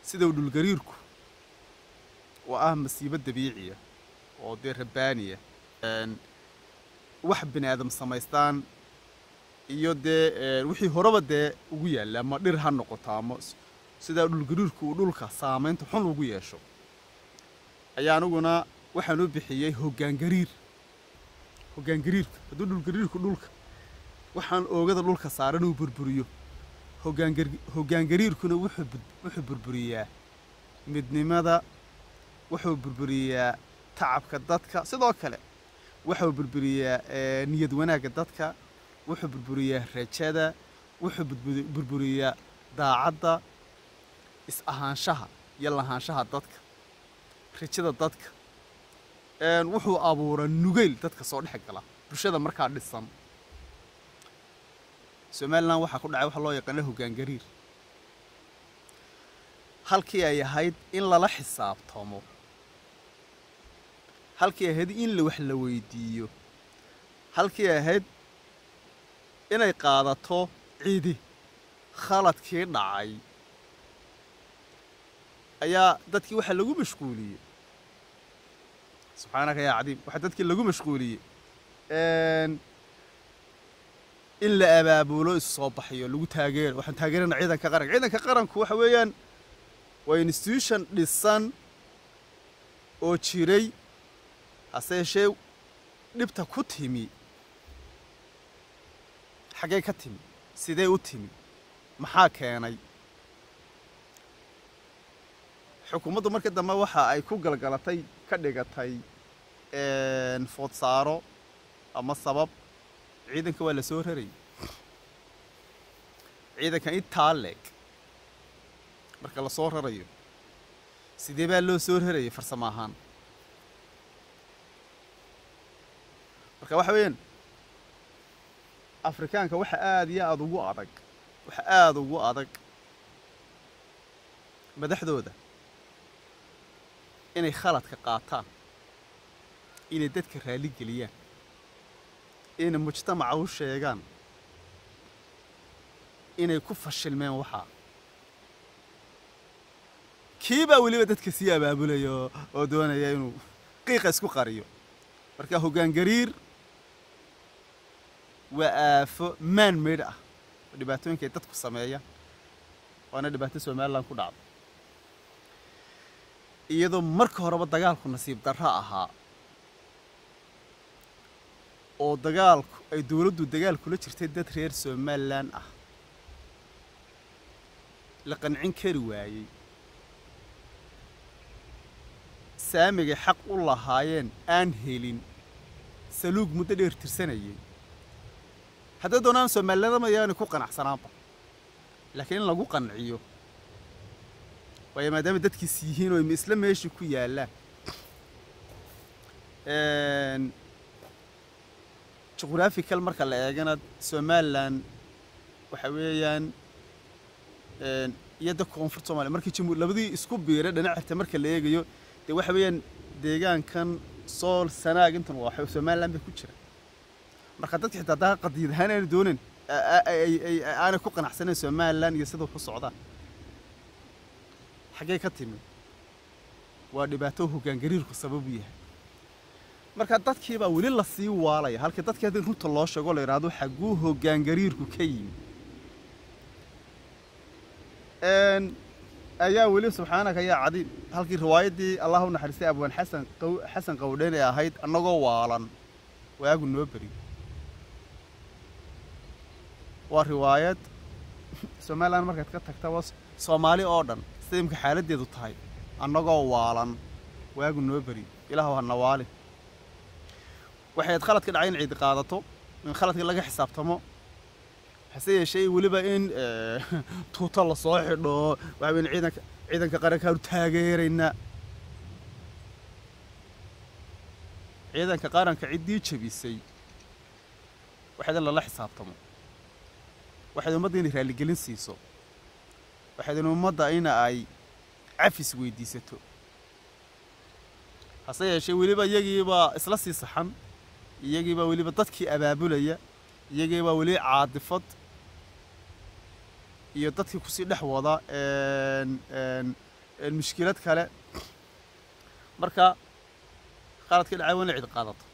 sida uu dhulgariirku oo ah masiibo dabiiciya oo dee rabbaaniya wax bini aadam samaystaan iyo dee wixii horeba dee ugu yaalla ama dhir ha noqoto ama sidaa dhulgariirku uu dhulka saamaynta xun ugu yeesho ayaa aniguna waxaan u bixiyey hoggaangariir hoggaangariirka hadduu dhulgariirku dhulka waxaan oogada dhulka saaran uu burburiyo hoggaangar hoggaangariirkuna wuxuu wuxuu burburiyaa midnimada wuxuu burburiyaa tacabka dadka sidoo kale wuxuu burburiyaa niyad wanaagga dadka wuxuu burburiyaa rajada wuxuu burburiyaa daacadda is ahaanshaha iyo lahaanshaha dadka rajada dadka wuxuu abuuraa nugayl dadka soo dhex gala bulshada markaa dhisan somalilan waxaa ku dhacay waxa loo yaqaana hoggaangariir halkii ay ahayd in lala xisaabtamo halkii ahayd in la wax la weydiiyo halkii ahayd inay qaadato cidi khaladkii dhacay ayaa dadkii waxaa lagu mashquuliyey subxaanaka yaa cadiim waxaa dadkii lagu mashquuliyey in la abaabulo isu soo baxayo lagu taageero waxaan taageerana ciidanka qaranka ciidanka qaranku waxa weeyaan waa institution dhisan oo jiray hase yeeshee dhibta ku timi xaggee ka timi sidee u timi maxaa keenay xukuumaddu markii dambe waxa ay ku galgalatay ka dhigatay foodsaaro ama sabab ciidanka waa la soo rarayay ciidanka intaa leeg marka la soo rarayo sidee baa loo soo rarayay farsamo ahaan marka waxa weeyaan afrikaanka waxa aada iyo aada ugu adag waxa aada ugu adag madaxdooda inay khaladka qaataan inay dadka raalli geliyaan inay mujtamaca u sheegaan inay ku fashilmeen waxaa kii baa weliba dadka sii abaabulaya oo doonaya inuu qiiqa isku qariyo marka hoggaangariir waa aafo maan maydh ah oo dhibaatooyinka ay dadku sameeyaan waana dhibaato somalilan ku dhacda iyadoo marka horeba dagaalku nasiib darro ahaa oo dagaalku ay dowladdu dagaal kula jirtay dad reer somalilan ah la qancin kari waayey saamigay xaq u lahaayeen aan helin saluug muddo dheer tirsanayay hadday doonaan soomaalilama yaanay ku qanacsanaanba laakiin in lagu qanciyo waayo maadaama dadkiis yihiin oo isla meeshii ku yaallaan juqhrafical marka la eegana somalilan waxa weeyaan iyo da koonfurta somaliya markii jamhuur labadii isku biiray dhinac xirta marka la eegayo dee waxa weeyaan deegaankan sool sanaag intan waa somalilan bay ku jira marka dadka xitaa daa qadiid ahaan aanu doonin aanay ku qanacsanayn somalilan iyo sida wax u socdaan xaggee ka timi waa dhibaato hoggaangariirku sababu yahay marka dadkii baa weli la sii waalaya halkii dadkii haddii runta loo sheego la yidhaahdo xagguu hoggaangariirku ka yimi ayaa weli subxaanaka yaa cadiim halkii riwaayaddii allah u naxariistay abwaan xasan xasan qawdhen ee ahayd annagoo waalan waagu noo beri waa riwaayad somalilan markaad ka tagta waa soomaali oo dhan sida imka xaaladdeedu tahay annagoo waalan waagu noo beri ilaahu hana waali waxay ad khaladka dhacay in ciidi qaadato in khaladka laga xisaabtamo hase yeeshee weliba in tuuto lasoo xidho waxa weyn ciidanka ciidanka qarankaanu taageeraynaa ciidanka qaranka ciddii jebisay waxayd in lala xisaabtamo waxayd ummadda inay raalligelin siiso waxayd in ummadda ina ay cafis weydiisato hase yeeshee weliba iyagiibaa isla sii saxan iyagiibaa weliba dadkii abaabulaya iyagiibaa weli caadifad iyo dadkii kusii dhex wada mushkilad kale marka qaladka dhacay waa in la cid qaadato